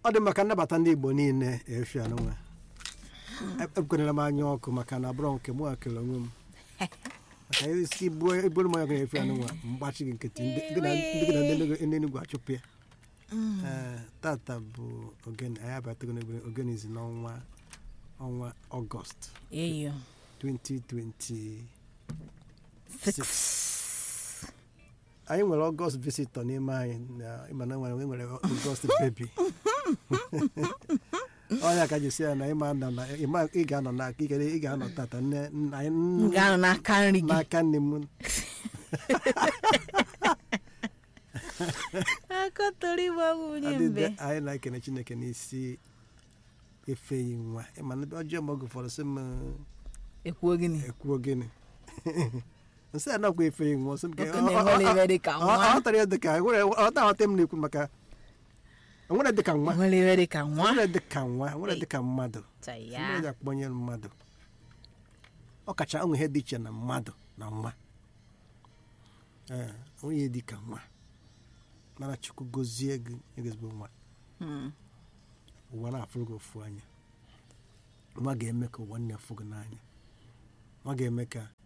ọ dị maka nnabata ndị igbo niile efi anụnwa ekwenyere m anya ọkụ maka na abụrọ nke mụ akele onwe m maka isi iburu m anya efi anụnwa mgbachi gị nkịtị ndị gị na ndị gị na ndị ndị Enugu achụpụ ya Ee, tata bụ ogene anyị abatago n'egbe ogene izi n'ọnwa ọnwa ọgọst eyo 2026 six anyị nwere ọgọst visitọ n'ime anyị na ịma na nwere nwere ọgọst bebi ọnya ka jisi ya na ịma nọ na ịma ị ga-anọ na ikere ị ga-anọ tata nne nna anyị m ga-anọ n'aka nri gị n'aka nne m akọtọrọ ịgba bụ onye mbe adịde anyị na-ekene chineke n'isi efeghị nwa ịma na ọjọọ mgbe oge ụfọdụ sị m ekwuo gịnị ekwuo gịnị nsị a nakwa efeghị nwa sị m Oke na-enwere ebe dị ka nwa. ọ tara ya dịka ọta aghọta m na-ekwu maka nwere dịka nwa nwere ebe dị ka nwa nwere dịka nwa nwere dịka mmadụ Chaya. Ndị ji akpọnye mmadụ ọ kacha onwe ihe dị iche na mmadụ na nwa ee onye dị ka nwa mara chukwu gozie gị egozigbo nwa Hmm. ụwa na-afụrụ gị ofu anya nwa ga-eme ka ụwa nne fụ gị n'anya nwa ga-eme ka